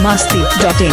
masti.in.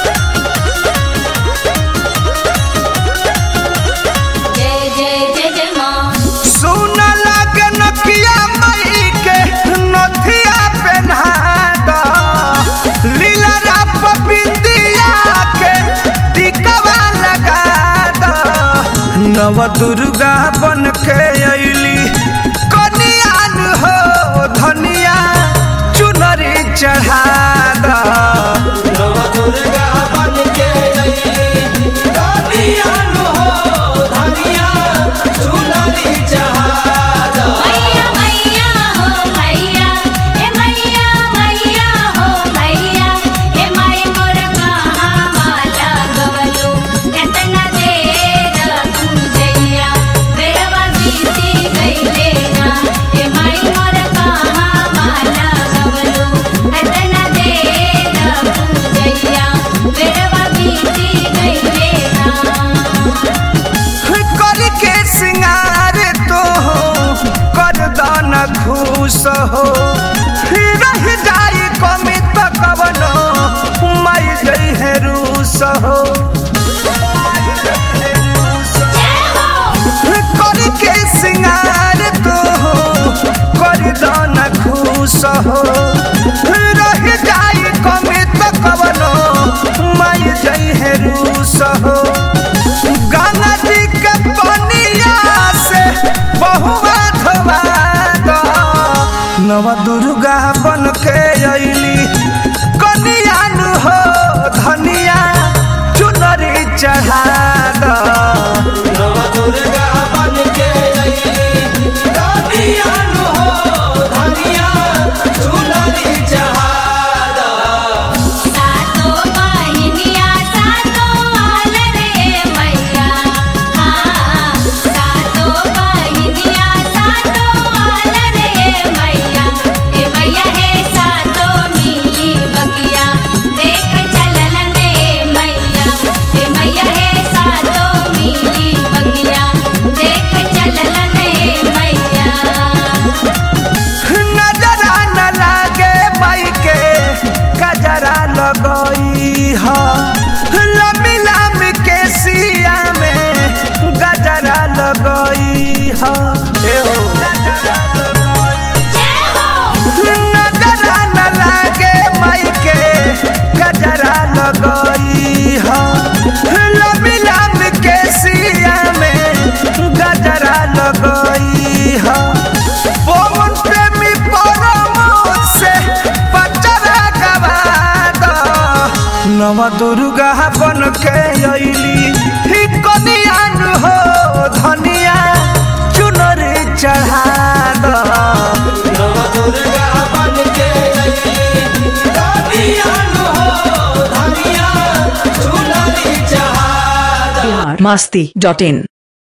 जय जय जय जय माँ सुन लगे नकिया मई के नथिया पहना द लीला राप बिंदिया के टिकवा लगा द नव दुर्गा बन के अइली कनियान हो धनिया चुनरी चढ़ा द नव दुर्गा बन के अइली कनियान हो धनिया चुनरी चढ़ा द मैया मैया हो मैया हे मैया मैया हो मैया हे माई मोर कहाँ माला गवलो एतना देर पूजैया बेरवा बीती गईले ना हे माई मोर कहाँ माला गवलो एतना देर पूजैया बेरवा बीती गईले ना कर के सिंगार तो कर दान खुश हो रह जाई कमी तो कवनो मई गई है रूस हो कर के सिंगार तो कर दान खुश हो रह जाई कमी तो कवनो मई गई है रूस हो गंगा जी के पनिया से बहुआ धोवा दो नव दुर्गा बन के अइली कनियान हो धनिया चुनरी चढ़ा दो नव दुर्गा बन के अइली कनियान हो धनिया चुनरी चढ़ा दो सातो बहिनिया सातो आल रे मैया हाँ सातो बहिनिया सातो आल रे मैया हे मैया हे सातो मिली बगिया देख चलल रे मैया हे मैया हे सातो मिली बगिया देख चलल रे मैया नजरा न लागे माई के कजरा लगई ह लम्बी लम्बी के सिया में गजरा लगई ह ए हो जय हो नजरा न लागे माई के गजरा लगई ह लम्बी लम्बी के सिया में गजरा लगई ह पवन प्रेमी परम से पचरा गवा दो नव दुर्गा बन के अइली ही कनियान हो धनिया चुनरी चढ़ा दो नव दुर्गा बन के अइली कनियान हो धनिया चुनरी चढ़ा दो masti.in.